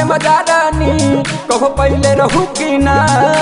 मजा रानी कहो पहले रहू की ना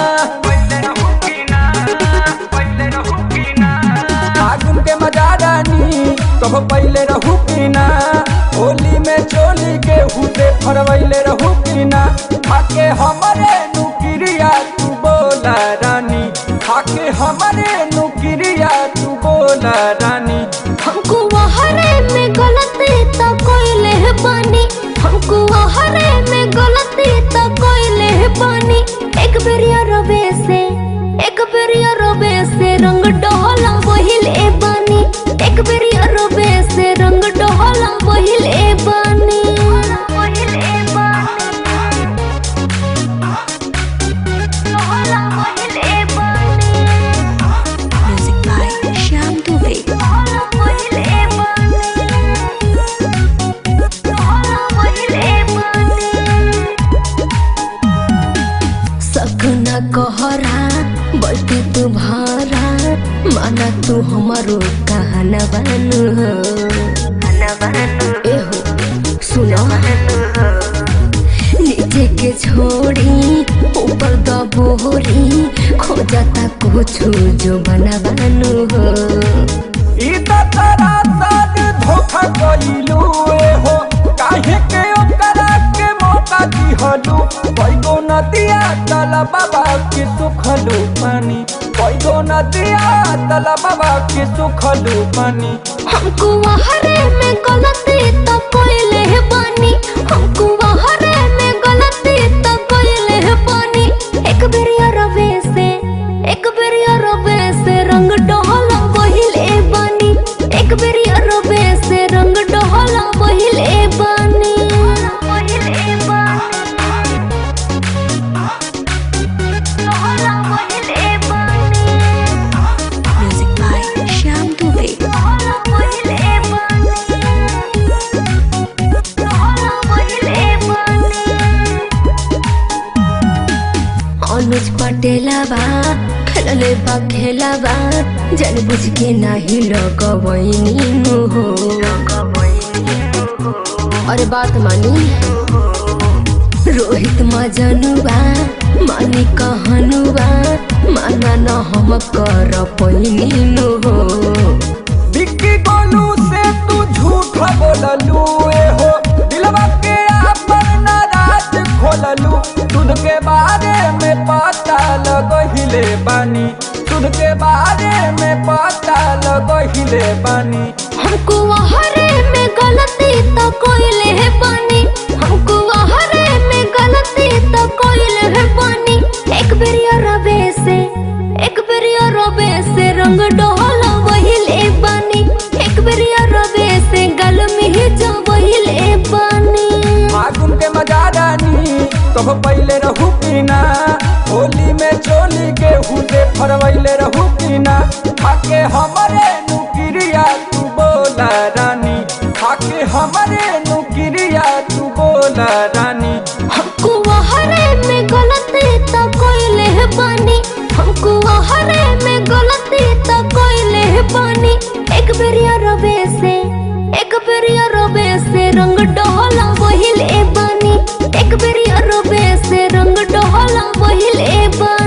फागुन के मजा रानी कहो पहले रहू की ना होली में चोली के हुते फरवैले रहू की ना खाके हमारे नुकिरिया तू बोला रानी खाके हमारे नुकिरिया तू बोला रानी हमको हरे में गलती तो कोइले बानी हमको हरे में गलती तो कोइले बानी एक बेरिया रबे से एक बेरिया रबे से रंग डोला वहिले बानी एक बेरिया रबे से रंग डोला वहिले बानी वहिले बानी डोला वहिले बानी Music by Shyam Dubey. सकना कहरा बल्कि तू भारा माना तू हमारो कहना बनू एहो सुनो नीचे के छोड़ी ऊपर दबोरी खोजता कुछ जो बना बनू हो ई त तोरा साथ धोखा कइलू ए हो काहे के ओकरा के मौका दिहलू कइगो नदिया तला बाबा के सुखलू पानी कइगो नदिया तला बाबा के सुखलू पानी हमको हरे में गलती तो कोइले बानी हमको हरे में गलती तो कोइले बानी एक बेरिया रवे से एक बेरिया रवे से रंग डोला बहिले बानी एक बेरिया रवे से रंग डोला बहिले बानी बहिले बानी डोला बहिले बानी Music by Shyam Dubey. अनुज पटेलबा खेलले बा खेलबा जन बुझ के नाही लगवैनी हो अरे बात मानी रोहित मजनुबा मानी कहनुबा माना न हम कर पैनी हो बिक्की गोलू से तू झूठ बोललू ए हो दिलवा के आपन नाराज खोललू दूध के बारे में पता लगहिले बानी दूध के बारे में पता लगहिले बानी हमको हरे में गलती तो कोइले है पानी हमको हरे में गलती तो कोइले है पानी एक बेरिया रबे से एक बेरिया रबे से रंग डोला वहिले बानी एक बेरिया रबे से गल में जा वहिले बानी फागुन के मजा रानी कहो पहले रहू की ना होली में चोली के हुते फरवैले रहू की ना खाके हमारे नुकिरिया तू बोला रानी खाके हमारे नुकिरिया तू बोला रानी हमको हरे में गलती तो कोइले है बानी हमको हरे में गलती तो कोइले है बानी एक बेरिया रबे से एक बेरिया रबे से रंग डोला वहिले बानी एक बेरिया रबे से रंग डोला वहिले बानी